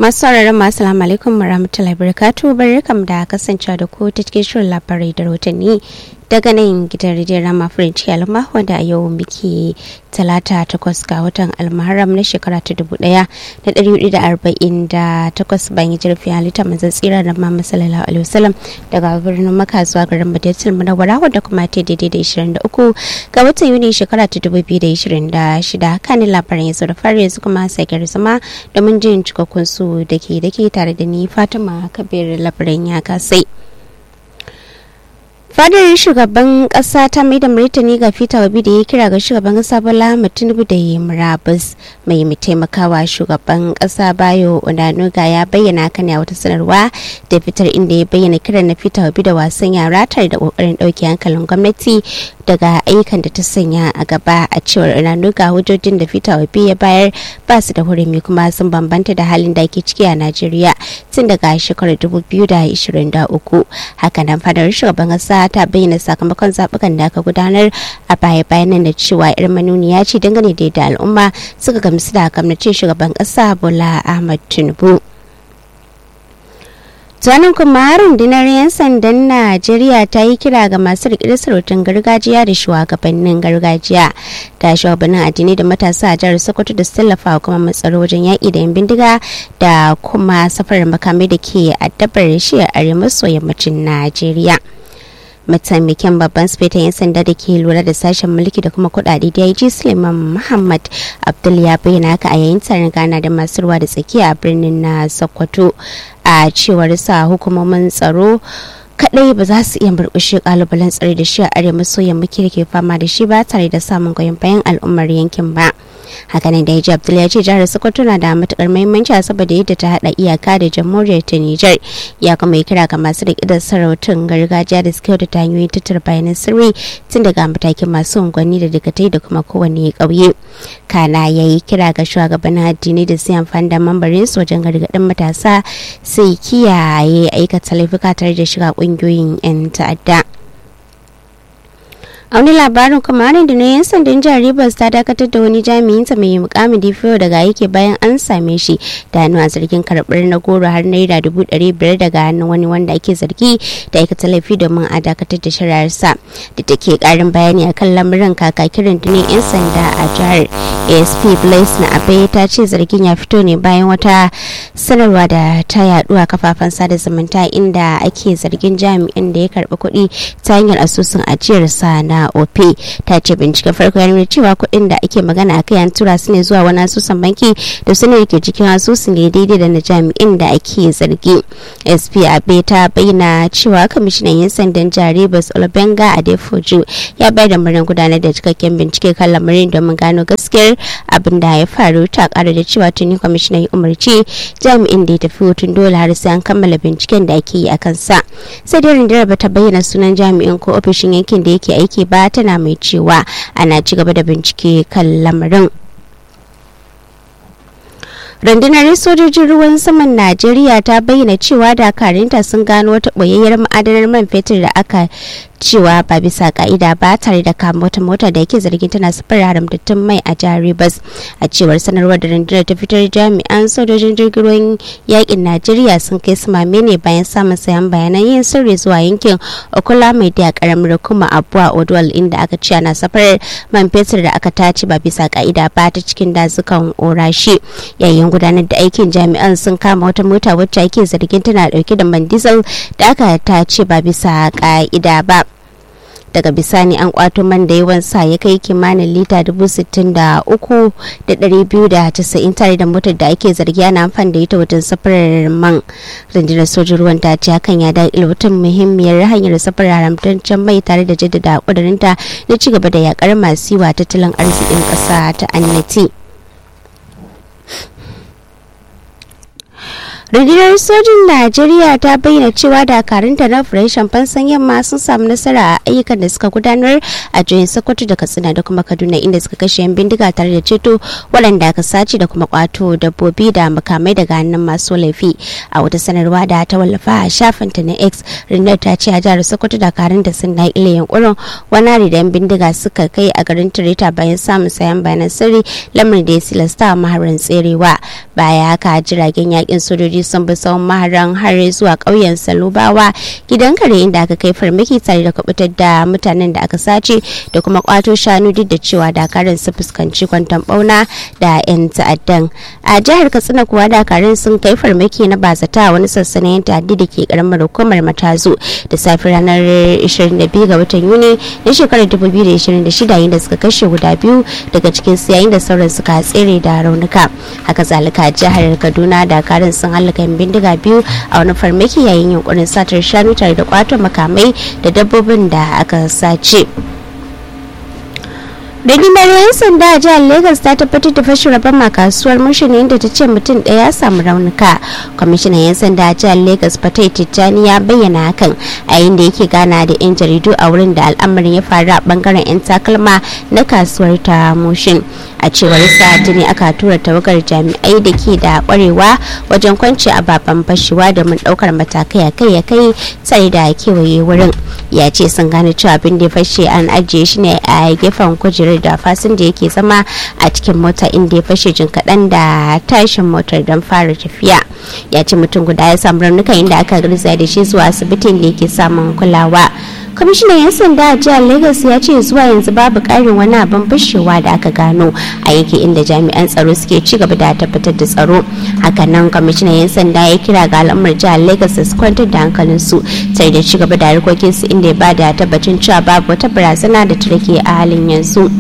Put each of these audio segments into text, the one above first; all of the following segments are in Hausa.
masu sauraron masu salamu alaikum warahmatullahi wabarakatuh barkam da kasancewa da ku ta cikin shirin labarai da rahotanni daga nan gidan rijiyar rama french alma wanda a yau muke talata takwas ga watan almaharam na shekara ta dubu daya da dari hudu da arba'in da takwas bayan jirfi halitta manzan tsira da mama sallallahu alaihi wasallam daga birnin maka zuwa garin madatul munawwara wadda kuma ta daidai da ishirin da uku ga watan yuni shekara ta dubu biyu da ishirin da shida kanin labaran yanzu da fari yanzu kuma sai zama domin jin cikakkun su da ke da ke tare da ni fatima kabir labaran ya kasai. fadar shugaban kasa ta mai da martani ga fita wabi da ya kira ga shugaban kasa bola tinubu da ya murabus mai mai taimakawa shugaban kasa bayo onanuga ya bayyana kan ya wata sanarwa da fitar inda ya bayyana kiran na fita wabi da wasan yara tare da kokarin dauke hankalin gwamnati daga ayyukan da ta sanya a gaba a cewar onanuga hujjojin da fita wabi ya bayar ba su da hurumi kuma sun bambanta da halin da ake ciki a najeriya tun daga shekarar 2023 hakanan fadar shugaban kasa ta bayyana sakamakon zaɓukan da aka gudanar a baya bayanan da cewa yar manuniya ce dangane da yadda al'umma suka gamsu da gwamnatin shugaban ƙasa bola ahmad tinubu zanen kuma rundunar 'yan sandan najeriya ta yi kira ga masu riƙe sarautun gargajiya da shugabannin gargajiya da shugabannin addini da matasa a jihar sokoto da su tallafa kuma matsaro wajen yaƙi da yan bindiga da kuma safarar makamai da ke addabar shi a arewa maso yammacin najeriya mataimakin babban sifetan 'yan sanda da ke lura da sashen mulki da kuma kudade da ya ji suleiman muhammad abdul ya bayyana haka a yayin taron gana da masu ruwa da tsakiya a birnin na sokoto a cewar sa hukumomin tsaro kadai ba za su iya murkushe kalubalen tsare da shi a arewa maso yammaci da ke fama da shi ba tare da samun goyon bayan al'ummar yankin ba hakanan da ya abdul ya ce jihar sokoto na da matukar muhimmanci saboda yadda ta hada iyaka da jamhuriyar ta niger ya kuma yi kira ga masu riƙe da sarautun gargajiya da suke da hanyoyin tattara bayanan sirri tun daga matakin masu unguwanni da dagatai da kuma kowane ƙauye kana ya yi kira ga shugabannin addini da su amfani da mambarin su wajen gargaɗin matasa sai kiyaye aikata laifuka tare da shiga ƙungiyoyin 'yan ta'adda. a wani labarin kuma harin da na yan sandan jihar rivers ta dakatar da wani jami'in ta mai mukamin dpo daga aiki bayan an same shi da hannu a zargin karɓar na goro har naira dubu ɗari biyar daga hannun wani wanda ake zargi da aikata laifi domin a dakatar da shari'arsa da take ƙarin bayani akan lamarin kakakin rundunar yan sanda a jihar asp blaise na abai ta ce zargin ya fito ne bayan wata sanarwa da ta yaɗu a kafafen sada zumunta inda ake zargin jami'in da ya karɓi kuɗi ta hanyar asusun ajiyarsa na op ta ce binciken farko ya nuna cewa kuɗin da ake magana a kai an tura su ne zuwa wani asusun banki da su ne ke cikin asusun ne daidai da na jami'in da ake zargi sp abe ta bayyana cewa kwamishinan yan sandan jare bas olbenga adefoju ya bayar da murnar gudanar da cikakken bincike kan lamarin domin gano gaskiyar abin da ya faru ta kara da cewa tuni kwamishinan ya umarci jami'in da ya tafi hutun dole har sai an kammala binciken da ake yi a kansa sai dai rundunar ba ta bayyana sunan jami'in ko ofishin yankin da yake aiki ba tana mai cewa ana ci gaba da bincike kan lamarin rundunar sojojin ruwan saman najeriya ta bayyana cewa dakarunta sun gano wata ɓoyayyar ma'adanar man fetur da aka cewa ba bisa ka'ida ba tare da kama wata mota da yake zargin tana sufar haramtattun mai a jihar Rivers a cewar sanarwar da rundunar ta fitar jami'an sojojin jirgin ruwan yakin Najeriya sun kai samame ne bayan samun sayan bayanan yin sirri zuwa yankin Okula mai da karamar kuma Abuwa Odwal inda aka ce ana safar man fetur da aka tace ba bisa ka'ida ba ta cikin dazukan Orashi yayin gudanar da aikin jami'an sun kama wata mota wacce ake zargin tana dauke da man diesel da aka tace ba bisa ka'ida ba daga bisani an kwato man da yawan sa ya kai kimanin lita dubu sittin da uku da dari biyu da casa'in tare da motar da ake zargi ana amfani da ita wajen safarar man rundunar sojin ruwan ta ce hakan ya da ilwatan muhimmiyar hanyar safarar haramtaccen mai tare da jaddada kudurinta na ci gaba da yakar masu yiwa tattalin arzikin ƙasa ta annati. rundunar sojin najeriya ta bayyana cewa dakarunta na operation fansan yamma sun samu nasara a ayyukan da suka gudanar a jihohin sokoto da katsina da kuma kaduna inda suka kashe yan bindiga tare da ceto waɗanda aka sace da kuma kwato dabbobi da makamai daga hannun masu laifi a wata sanarwa da ta wallafa a shafinta na x rundunar ta ce a jihar sokoto dakarun da sun daƙile yankunan wani hari da yan bindiga suka kai a garin tireta bayan samun sayan bayanan sirri lamarin da ya silasta maharan tserewa baya haka jiragen yakin sojoji sun bi tsawon maharan har zuwa ƙauyen salubawa gidan kare inda aka kai farmaki tare da kubutar da mutanen da aka sace da kuma kwato shanu duk da cewa dakarun su fuskanci kwanton bauna da 'yan ta'addan a jihar katsina kuwa dakarun sun kai farmaki na bazata wani sassanin ta'addi da ke karamar hukumar matazu da safi ranar 22 ga watan yuni na shekarar 2026 yayin da suka kashe guda biyu daga cikin su yayin da sauran suka tsere da raunuka haka zalika jihar kaduna dakarun sun halaka bindiga biyu a wani farmaki yayin yunkurin satar shanu tare da kwato makamai da dabbobin da aka sace rundunar 'yan sanda a jihar lagos ta tabbatar da fashin rabon kasuwar mushini inda ta ce mutum ɗaya ya samu raunuka kwamishinan 'yan sanda a jihar lagos fatai tijjani ya bayyana hakan a da yake gana da 'yan jaridu a wurin da al'amarin ya faru a bangaren 'yan takalma na kasuwar ta mushin a cewar sa ne aka tura tawagar jami'ai da ke da kwarewa wajen kwanci ababen fashewa domin daukar matakai a kai ya kai tare da kewaye wurin ya ce sun gane cewa abin da ya fashe an ajiye shi ne a gefen kujerar da fasinja yake zama a cikin mota inda ya fashe jin kaɗan da tashin motar don fara tafiya ya ce mutum guda ya samu raunuka inda aka garza da shi zuwa asibitin da yake samun kulawa kwamishinan 'yan sanda a jihar lagos ya ce zuwa yanzu babu ƙarin wani abin fashewa da aka gano a yake inda jami'an tsaro suke ci gaba da tabbatar da tsaro hakanan kwamishinan 'yan sanda ya kira ga al'ummar jihar lagos su kwantar da hankalinsu sai da ci gaba da harkokinsu inda ya bada tabbacin cewa babu wata barazana da ta rage a halin yanzu.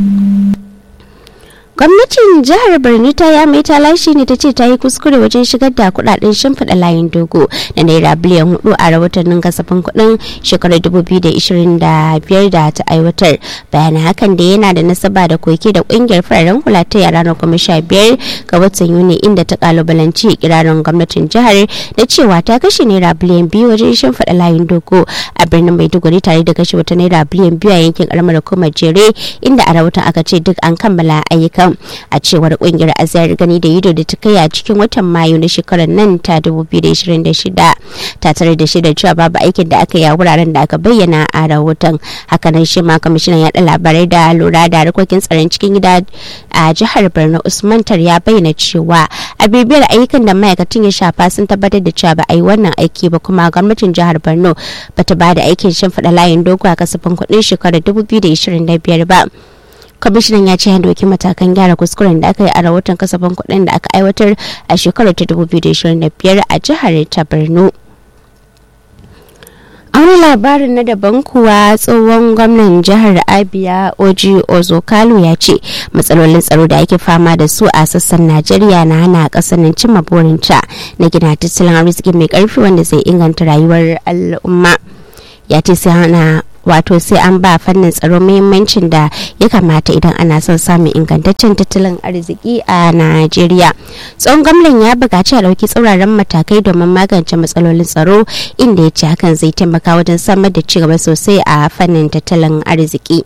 gwamnatin jihar birni ta ya mai ta lashe ne ta ce ta yi kuskure wajen shigar da kudaden shimfiɗa layin dogo da naira biliyan hudu a rahotannin kasafin kudin shekarar 2025 da ta aiwatar bayan hakan da yana da nasaba da koke da kungiyar fararen hula ta yara na kuma sha biyar ga watan yuni inda ta kalubalanci kirarin gwamnatin jihar da cewa ta kashe naira biliyan biyu wajen shimfiɗa layin dogo a birnin maiduguri tare da kashe wata naira biliyan biyu a yankin karamar hukumar jere inda a rahoton aka ce duk an kammala ayyukan a cewar kungiyar azayar gani da ido da ta kai a cikin watan mayu na shekarar nan ta 2026 ta tare da shida cewa babu aikin da aka yi a wuraren da aka bayyana a rahoton hakanan shi ma kwamishinan yaɗa labarai da lura da harkokin tsaron cikin gida a jihar borno usman tar ya bayyana cewa a bibiyar ayyukan da ma'aikatan ya shafa sun tabbatar da cewa ba a yi wannan aiki ba kuma gwamnatin jihar borno bata ba da aikin shimfiɗa layin dogo a kasafin kuɗin shekarar 2025 ba kwamishinan ya ce ya doki matakan gyara kuskuren da aka yi a rahoton kasafin kuɗin da aka aiwatar a shekarar ta 2025 a jihar ta borno a wani labarin na daban kuwa tsohon gwamnan jihar abia oji ozokalu ya ce matsalolin tsaro da ake fama da su a sassan najeriya na hana kasar nan cimma burinta na gina tattalin arziki mai karfi wanda zai inganta rayuwar al'umma ya ce sai hana wato sai an ba fannin tsaro muhimmancin da ya kamata idan ana son samun ingantaccen tattalin arziki a najeriya tsohon gwamnan ya buƙaci a ɗauki tsauraran matakai domin magance matsalolin tsaro inda ya ce hakan zai taimaka wajen samar da cigaba sosai a fannin tattalin arziki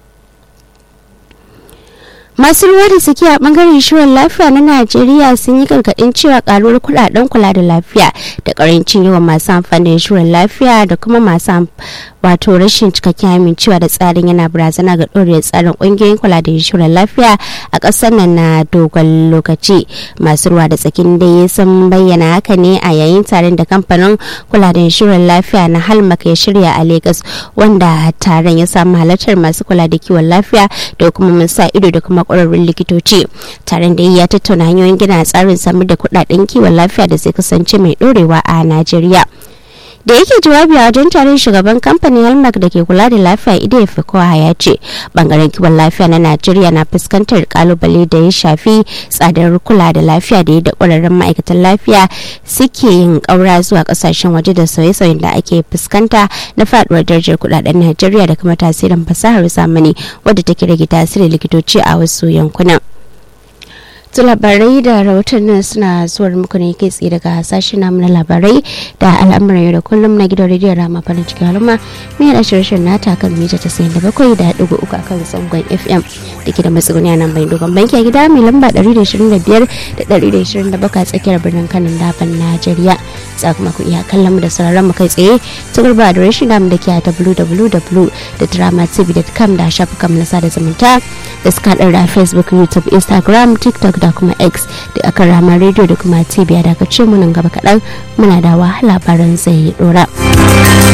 masu ruwa da suke a bangaren shirin lafiya na najeriya sun yi gargadin cewa karuwar kudaden kula da lafiya da karancin yawan masu amfani da shirin lafiya da kuma masu wato rashin cikakken amincewa da tsarin yana barazana ga ɗorewar tsarin ƙungiyoyin kula da shirin lafiya a ƙasar nan na dogon lokaci masu ruwa da tsakin dai sun bayyana haka ne a yayin taron da kamfanin kula da shirin lafiya na halmak ya shirya a lagos wanda taron ya samu halartar masu kula da kiwon lafiya da kuma sa ido da kuma kwararrun likitoci taron da ya tattauna hanyoyin gina tsarin samar da kudaden kiwon lafiya da zai kasance mai dorewa a najeriya da yake jawabi a wajen taron shugaban kamfanin halmark da ke kula da lafiya ida fikowa ya ce bangaren kiwon lafiya na najeriya na fuskantar kalubale da ya shafi tsadar kula da lafiya da yadda kwararren ma'aikatan lafiya suke yin kaura zuwa kasashen waje da sauye-sauyen da ake fuskanta na faduwar darajar kudaden najeriya da kuma tasirin fasahar zamani wadda take rage tasirin likitoci a wasu yankunan su labarai da rahotannin suna zuwar muku ne kai tsaye daga sashen namu na labarai da al'amuran yau da kullum na gidan rediyon rama farin cikin haluma mai da shirin nata kan mita tasa'in da bakwai da ɗigo uku akan zangon fm da ke da matsuguni a nan bai dogon banki a gida mai lamba ɗari da ishirin da biyar da ɗari da ishirin da bakwai tsakiyar birnin kanin daban najeriya za kuma ku iya kallon mu da sauraron mu kai tsaye ta gurba da rashin namu da ke a www.dramatv.com da shafukan na sada zumunta da suka haɗar da facebook youtube instagram tiktok da kuma x da aka rama rediyo da kuma tv da aka ce munan gaba kaɗan muna da wahala labaran zai dora.